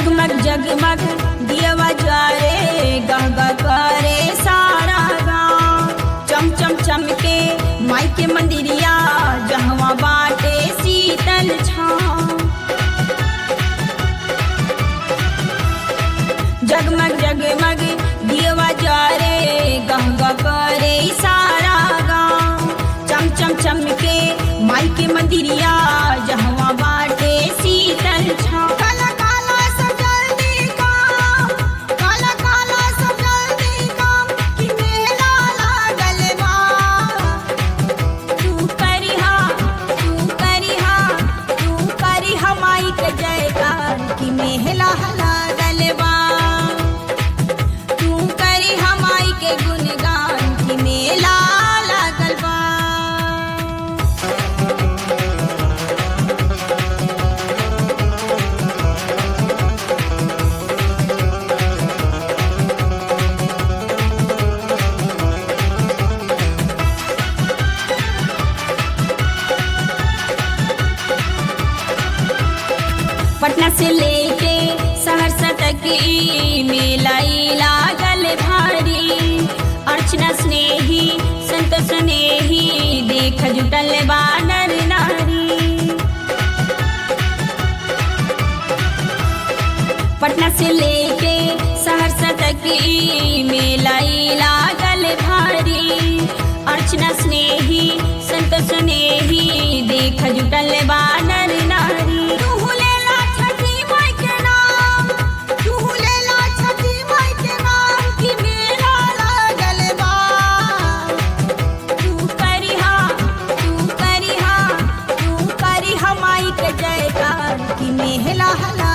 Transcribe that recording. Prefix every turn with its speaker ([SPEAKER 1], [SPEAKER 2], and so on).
[SPEAKER 1] जगमग जगमग दियवा ज्वारे गंगा करे सारा गाँव चम चम चमके माई के मंदिरिया जहवा बाटे शीतल छाँव जगमग जगमग दियवा ज्वारे गंगा करे सारा गाँव चम चम चमके माई के मंदिरिया जहवा बाटे शीतल छाँव काला काला सब जल्दी काम काला काला सब जल्दी काम कि मेला लागल बा तू करिहा तू करिहा तू करिहा माई के जयकार कि मेला लागल बा तू करिहा माई के गुणगान कि मेला लागल बा पटना से लेके सहरसा तक ई मेला ई लागल भारी अर्चना स्नेही संत स्नेही देख जुटल बानर नारी पटना से लेके सहरसा तक ई मेला ई लागल भारी अर्चना स्नेही संत स्नेही देख जुटल बानर नारी तू लेला छठी माई के नाम तू लेला छठी माई के नाम कि मेला लागल बा तू करिहा तू करिहा तू करिहा माई के जयकार कि मेला